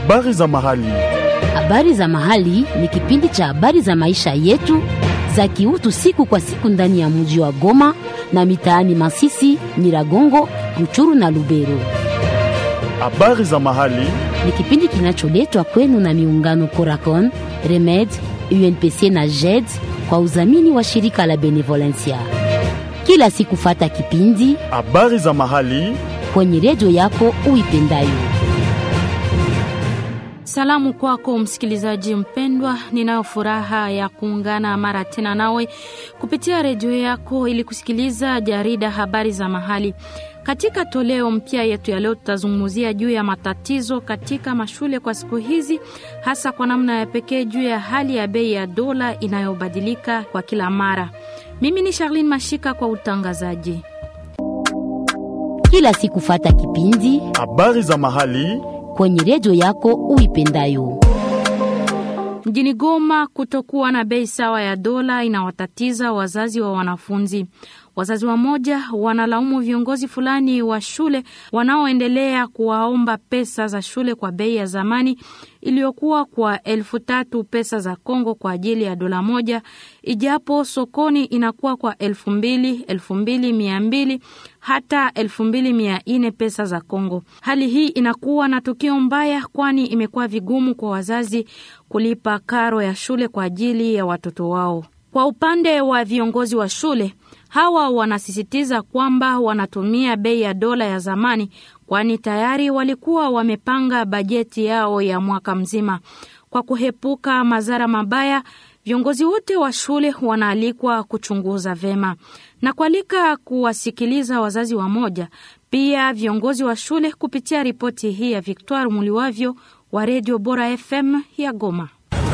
Habari za mahali. Habari za mahali ni kipindi cha habari za maisha yetu za kiutu siku kwa siku ndani ya mji wa Goma na mitaani Masisi, Nyiragongo, Ruchuru na Lubero. Habari za mahali. Ni kipindi kinacholetwa kwenu na miungano Coracon, Remed, UNPC na JED kwa udhamini wa shirika la Benevolencia. Kila siku fata kipindi Habari za mahali. kwenye redio yako uipendayo. Salamu kwako msikilizaji mpendwa, ninayo furaha ya kuungana mara tena nawe kupitia redio yako ili kusikiliza jarida habari za mahali. Katika toleo mpya yetu ya leo, tutazungumzia juu ya matatizo katika mashule kwa siku hizi, hasa kwa namna ya pekee juu ya hali ya bei ya dola inayobadilika kwa kila mara. Mimi ni Charlene Mashika kwa utangazaji. Kila siku fata kipindi Habari za mahali. kwenye redio yako uipendayo. Mjini Goma, kutokuwa na bei sawa ya dola inawatatiza wazazi wa wanafunzi. Wazazi wamoja wanalaumu viongozi fulani wa shule wanaoendelea kuwaomba pesa za shule kwa bei ya zamani iliyokuwa kwa elfu tatu pesa za Kongo kwa ajili ya dola moja, ijapo sokoni inakuwa kwa elfu mbili elfu mbili mia mbili hata elfu mbili mia nne pesa za Kongo. Hali hii inakuwa na tukio mbaya, kwani imekuwa vigumu kwa wazazi kulipa karo ya shule kwa ajili ya watoto wao. Kwa upande wa viongozi wa shule hawa wanasisitiza kwamba wanatumia bei ya dola ya zamani, kwani tayari walikuwa wamepanga bajeti yao ya mwaka mzima. Kwa kuhepuka madhara mabaya, viongozi wote wa shule wanaalikwa kuchunguza vema na kualika kuwasikiliza wazazi wamoja, pia viongozi wa shule kupitia ripoti hii ya Victoire Muliwavyo wa Redio Bora FM ya Goma.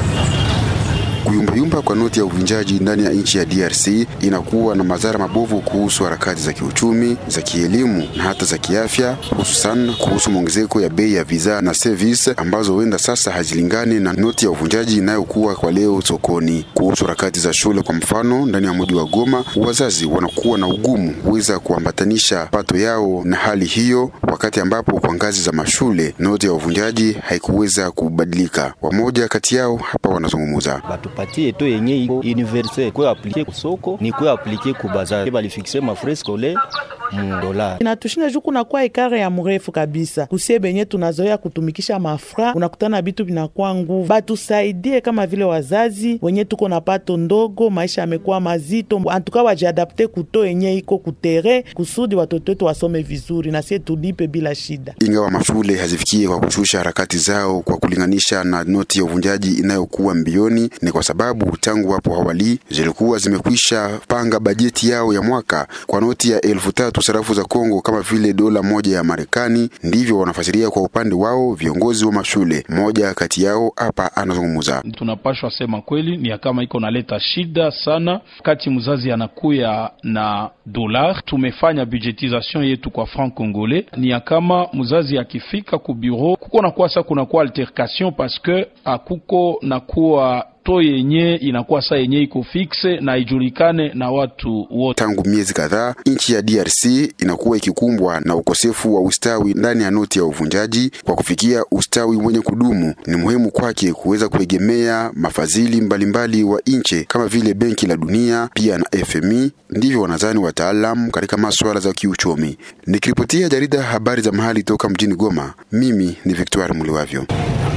Kuyumbayumba kwa noti ya uvunjaji ndani ya nchi ya DRC inakuwa na madhara mabovu kuhusu harakati za kiuchumi, za kielimu na hata za kiafya, hususan kuhusu mwongezeko ya bei ya bidhaa na service ambazo huenda sasa hazilingani na noti ya uvunjaji inayokuwa kwa leo sokoni. Kuhusu harakati za shule, kwa mfano, ndani ya mji wa Goma, wazazi wanakuwa na ugumu kuweza kuambatanisha pato yao na hali hiyo, wakati ambapo kwa ngazi za mashule noti ya uvunjaji haikuweza kubadilika. Wamoja kati yao hapa wanazungumza. batupatie to yenye iko universel kwe aplike kusoko ni kwe aplike kubazari balifikise mafrais scolaire mu dola inatushinda juu kunakuwa ekare ya mrefu kabisa kusie benye tunazoea kutumikisha mafra, unakutana bitu vinakuwa nguvu. Batusaidie kama vile wazazi wenye tuko na pato ndogo, maisha yamekuwa mazito, antuka wajiadapte kuto yenye iko kutere kusudi watoto wetu wasome vizuri na sie tulipe bila shida. Ingawa mashule hazifikie kwa kushusha harakati zao kwa kulinganisha na noti ya uvunjaji inayokuwa mbioni, ni kwa sababu tangu hapo awali zilikuwa zimekwisha panga bajeti yao ya mwaka kwa noti ya elfu tatu sarafu za Kongo kama vile dola moja ya Marekani. Ndivyo wanafasiria kwa upande wao viongozi wa mashule. Mmoja kati yao hapa anazungumza. tunapashwa sema kweli ni ya kama iko naleta shida sana wakati mzazi anakuya na dolar. Tumefanya budgetisation yetu kwa franc congolais, ni ya kama mzazi akifika ku bureau kuko nakuwa sa kunakuwa altercation parce que akuko nakuwa to yenye inakuwa saa yenye iko fixe na ijulikane na watu wote. Tangu miezi kadhaa nchi ya DRC inakuwa ikikumbwa na ukosefu wa ustawi ndani ya noti ya uvunjaji. Kwa kufikia ustawi mwenye kudumu, ni muhimu kwake kuweza kuegemea mafadhili mbalimbali wa nchi kama vile Benki la Dunia pia na FMI. Ndivyo wanadhani wataalam katika masuala za kiuchumi. Nikiripotia jarida habari za mahali toka mjini Goma, mimi ni Victoire Muliwavyo.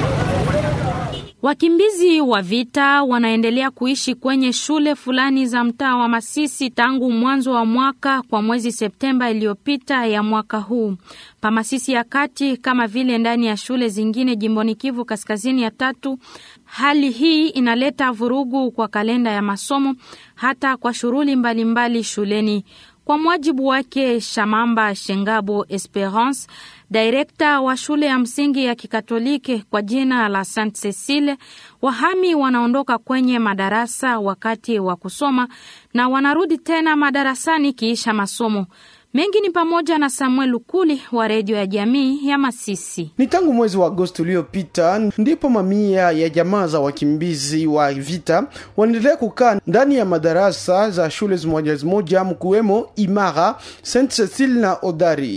Wakimbizi wa vita wanaendelea kuishi kwenye shule fulani za mtaa wa Masisi tangu mwanzo wa mwaka kwa mwezi Septemba iliyopita ya mwaka huu. Pa Masisi ya kati kama vile ndani ya shule zingine jimboni Kivu Kaskazini ya tatu, hali hii inaleta vurugu kwa kalenda ya masomo hata kwa shughuli mbalimbali shuleni. Kwa mwajibu wake Shamamba Shengabo Esperance, direkta wa shule ya msingi ya Kikatoliki kwa jina la Saint Cecile, wahami wanaondoka kwenye madarasa wakati wa kusoma na wanarudi tena madarasani kiisha masomo. Mengi ni pamoja na Samuel Lukuli wa redio ya jamii ya Masisi. Ni tangu mwezi wa Agosti uliopita ndipo mamia ya jamaa za wakimbizi wa vita wanaendelea kukaa ndani ya madarasa za shule zimoja zimoja mkiwemo Imara, Saint Cecile na Odari.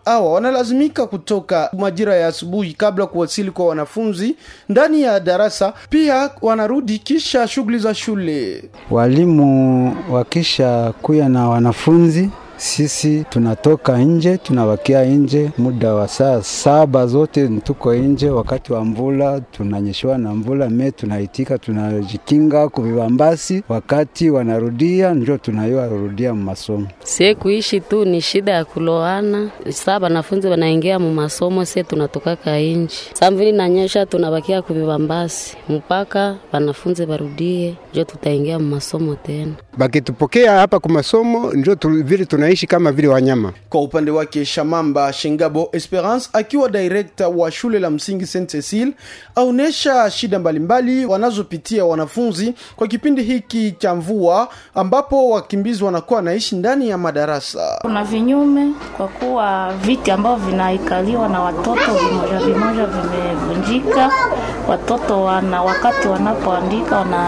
hawa wanalazimika kutoka majira ya asubuhi kabla kuwasili kwa wanafunzi ndani ya darasa, pia wanarudi kisha shughuli za shule. Walimu wakisha kuya na wanafunzi sisi tunatoka nje, tunawakia nje muda wa saa saba zote tuko nje. Wakati wa mvula tunanyeshewa na mvula, me tunaitika, tunajikinga kuvibambasi. Wakati wanarudia njo tunayoa rudia masomo. Sie kuishi tu ni shida ya kuloana. Saa wanafunzi wanaingia mu masomo, sie tunatokaka nje. Saa mvili nanyesha, tunabakia kuvibambasi mpaka wanafunzi barudie, njo tutaingia mu masomo tena. Bakitupokea hapa kwa masomo njo tu, vile tunaishi kama vile wanyama. Kwa upande wake Shamamba Shengabo Esperance akiwa director wa shule la msingi Saint Cecile aonesha shida mbalimbali wanazopitia wanafunzi kwa kipindi hiki cha mvua, ambapo wakimbizi wanakuwa wanaishi ndani ya madarasa. Kuna vinyume kwa kuwa viti ambavyo vinaikaliwa na watoto vimoja vimoja vimevunjika. Watoto wana wakati wanapoandika wana,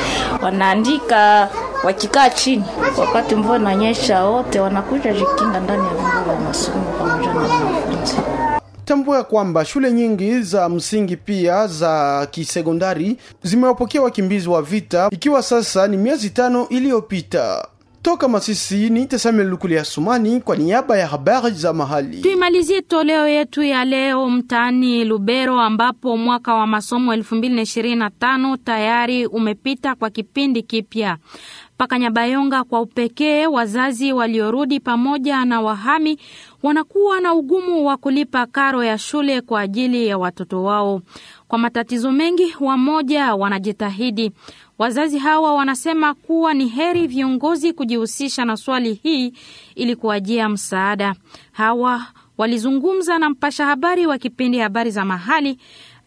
wanaandika wakikaa chini, wakati mvua inanyesha, wote wanakuja jikinga ndani ya vyumba vya masomo pamoja na wanafunzi. Tambua kwamba shule nyingi za msingi pia za kisekondari zimewapokea wakimbizi wa vita, ikiwa sasa ni miezi tano iliyopita. Toka Masisi ni Tesamel Lukuli Sumani kwa niaba ya habari za mahali. Tuimalizie toleo yetu ya leo mtaani Lubero, ambapo mwaka wa masomo 2025 tayari umepita kwa kipindi kipya. Paka Nyabayonga kwa upekee, wazazi waliorudi pamoja na wahami wanakuwa na ugumu wa kulipa karo ya shule kwa ajili ya watoto wao. Kwa matatizo mengi, wamoja wanajitahidi. Wazazi hawa wanasema kuwa ni heri viongozi kujihusisha na swali hii ili kuwajia msaada. Hawa walizungumza na mpasha habari wa kipindi habari za mahali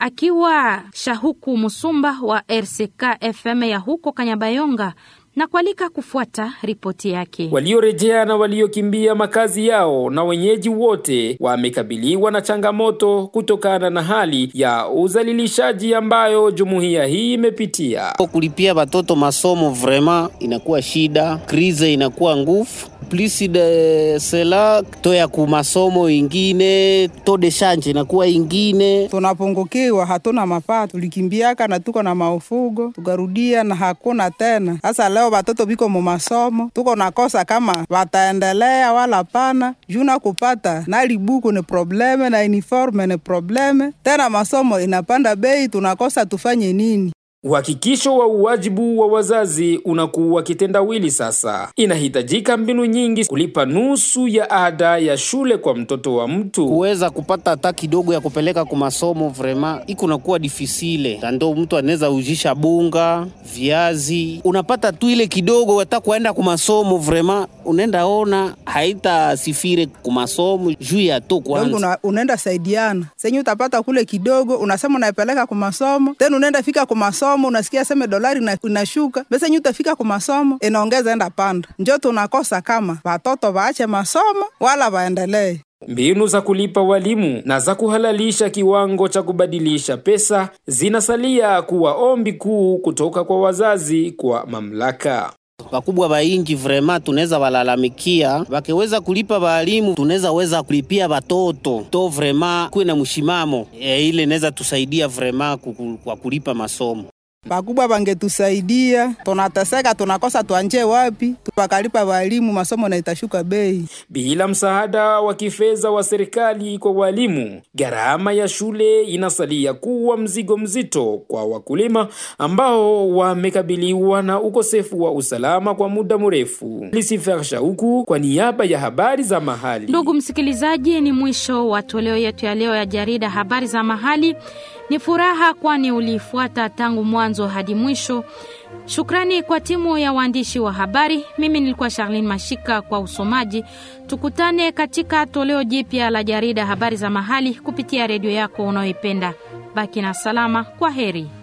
akiwa Shahuku Musumba wa RCK FM ya huko Kanyabayonga na kualika kufuata ripoti yake. Waliorejea na waliokimbia makazi yao na wenyeji wote wamekabiliwa na changamoto kutokana na hali ya uzalilishaji ambayo jumuiya hii imepitia. Kulipia watoto masomo vrema inakuwa shida, krize inakuwa nguvu plus de cela to ya kumasomo ingine to de change inakuwa ingine. Tunapungukiwa, hatuna mapato, tulikimbiaka na tuko na maufugo tukarudia na hakuna tena. Sasa leo watoto biko mu masomo, tuko nakosa kama wataendelea wala pana. Juna kupata na libuku ni probleme na uniforme ni probleme, tena masomo inapanda bei, tunakosa tufanye nini? Uhakikisho wa uwajibu wa wazazi unakuwa kitendawili sasa. Inahitajika mbinu nyingi kulipa nusu ya ada ya shule kwa mtoto wa mtu. Kuweza kupata hata kidogo ya kupeleka kwa masomo vrema iko nakuwa difisile, ndo mtu anaweza ujisha bunga, viazi, unapata tu ile kidogo, hata kuenda kwa masomo vrema unaenda ona haita sifire kwa masomo juu ya to kwanza. Una, unaenda saidiana senye utapata kule kidogo, unasema unaipeleka kwa masomo, tena unaenda fika kwa masomo masomo unasikia seme dolari inashuka besa nyi utafika kwa masomo inaongeza enda panda njo tunakosa kama watoto waache masomo wala waendelee Mbinu za kulipa walimu na za kuhalalisha kiwango cha kubadilisha pesa zinasalia kuwa ombi kuu kutoka kwa wazazi kwa mamlaka. Wakubwa ba inji vrema tunaweza walalamikia, wakiweza kulipa walimu tunaweza weza kulipia watoto to vrema kuwe na mshimamo e, ile inaweza tusaidia vrema kwa kulipa masomo. Bakubwa bangetusaidia, tunateseka, tunakosa tuanje wapi, tupakalipa walimu, masomo na itashuka bei. Bila msaada wa kifedha wa serikali kwa walimu, gharama ya shule inasalia kuwa mzigo mzito kwa wakulima ambao wamekabiliwa na ukosefu wa usalama kwa muda mrefu. Lisifer Shauku kwa niaba ya habari za mahali. Ndugu msikilizaji, ni mwisho wa toleo yetu ya leo ya jarida habari za mahali. Ni furaha kwani ulifuata tangu mwanzo hadi mwisho. Shukrani kwa timu ya waandishi wa habari. Mimi nilikuwa Charlene Mashika kwa usomaji. Tukutane katika toleo jipya la jarida habari za mahali kupitia redio yako unayoipenda. Baki na salama. Kwa heri.